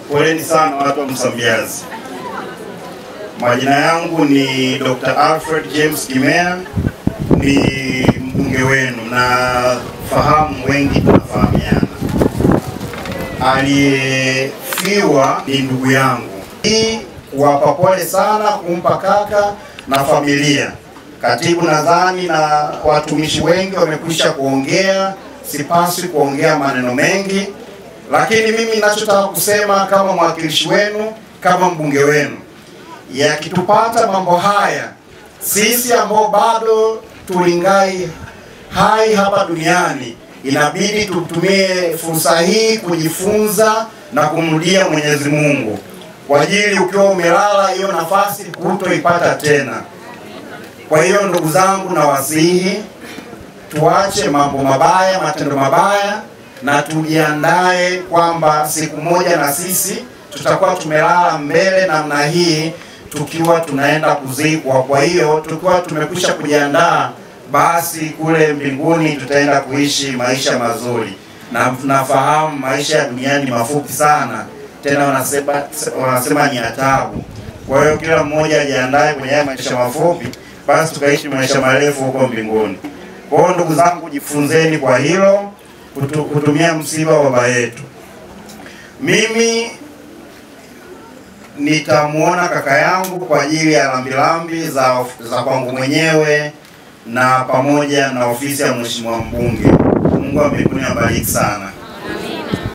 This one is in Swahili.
Poleni sana watu wa Msambiazi. Majina yangu ni Dr. Alfred James Kimea, ni mbunge wenu na fahamu wengi tunafahamiana. Aliyefiwa ni ndugu yangu. Hii kuwapa pole sana, kumpa kaka na familia. Katibu nadhani na watumishi wengi wamekwisha kuongea, sipaswi kuongea maneno mengi, lakini mimi ninachotaka kusema kama mwakilishi wenu, kama mbunge wenu, yakitupata mambo haya, sisi ambao bado tulingai hai hapa duniani, inabidi tutumie fursa hii kujifunza na kumrudia Mwenyezi Mungu kwa ajili, ukiwa umelala, hiyo nafasi hutoipata tena. Kwa hiyo ndugu zangu, na wasihi tuache mambo mabaya, matendo mabaya, na tujiandae kwamba siku moja na sisi tutakuwa tumelala mbele namna hii tukiwa tunaenda kuzikwa. Kwa hiyo tukiwa tumekwisha kujiandaa, basi kule mbinguni tutaenda kuishi maisha mazuri, na tunafahamu maisha ya duniani ni mafupi sana, tena wanasema, wanasema ni adhabu. Kwa hiyo kila mmoja ajiandae kwenye haya maisha mafupi, basi tukaishi maisha marefu huko mbinguni. Kwa hiyo ndugu zangu, jifunzeni kwa hilo, kutu, kutumia msiba wa baba yetu. Mimi nitamwona kaka yangu kwa ajili ya lambilambi za, za kwangu mwenyewe na pamoja na ofisi ya mheshimiwa mbunge. Mungu wa mbinguni abariki sana.